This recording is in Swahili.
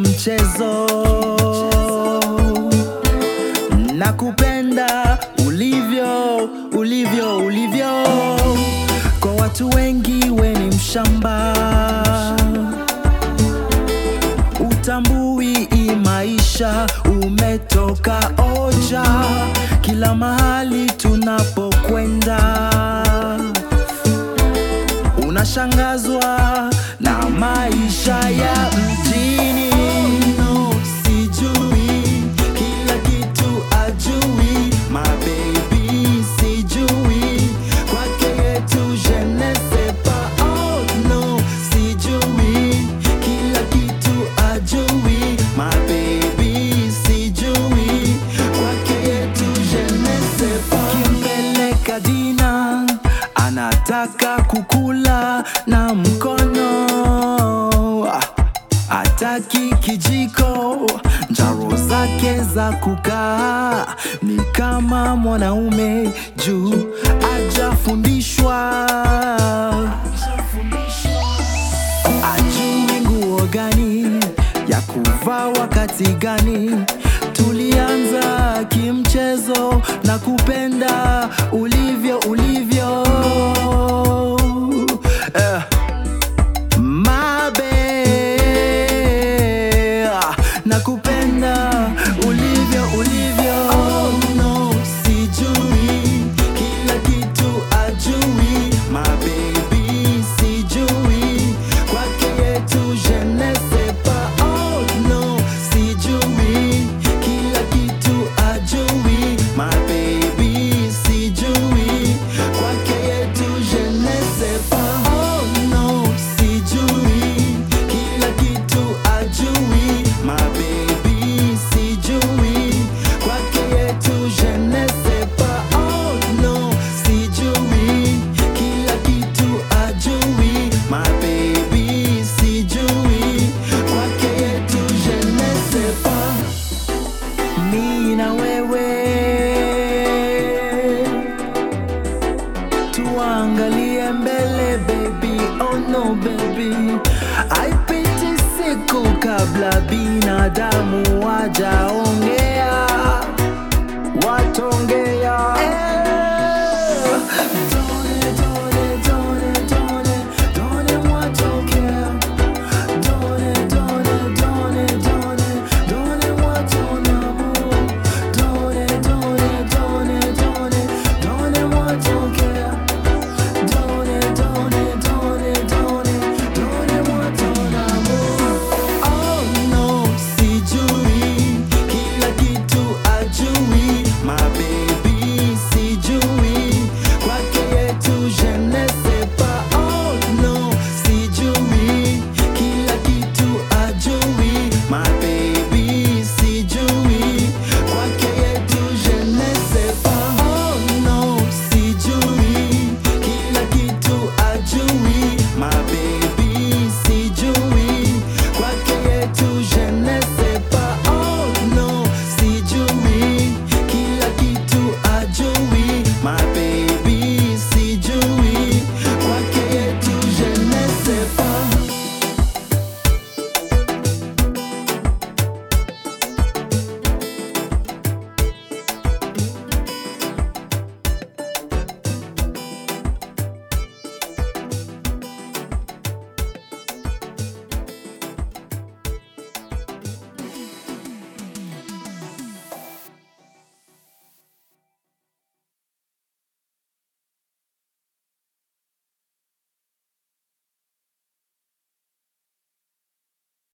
kimchezo nakupenda ulivyo ulivyo ulivyo kwa watu wengi we ni mshamba utambui hii maisha umetoka oja kila mahali tunapokwenda unashangazwa na maisha ya mjini no, sijui kila kitu ajui mabebi sijui kwake yetu je ne sais pas oh no sijui kila kitu ajui mabebi sijui kwake yetu je ne sais pas kimpeleka dina anataka kukula na mkono ataki kijiko njaro zake za kukaa ni kama mwanaume juu ajafundishwa ajui nguo gani ya kuvaa wakati gani tulianza kimchezo na kupenda ulivyo ulivyo eh. Mabe nakupenda ulivyo ulivyo oh, no, sijui kila kitu ajui mabebi sijui kwake yetu je ne sais pas oh, no, sijui kila kitu ajui mabebi sijui kwake yetu je ne sais pas oh, no, sijui kila kitu ajui mabebi sijui kwake yetu je ne sais pas oh, no, sijui kila kitu ajui mabebi sijui kwake yetu je ne sais pas mi na wewe tuangalie mbele baby oh no baby aipiti siku kabla binadamu wajaongea watongea eh.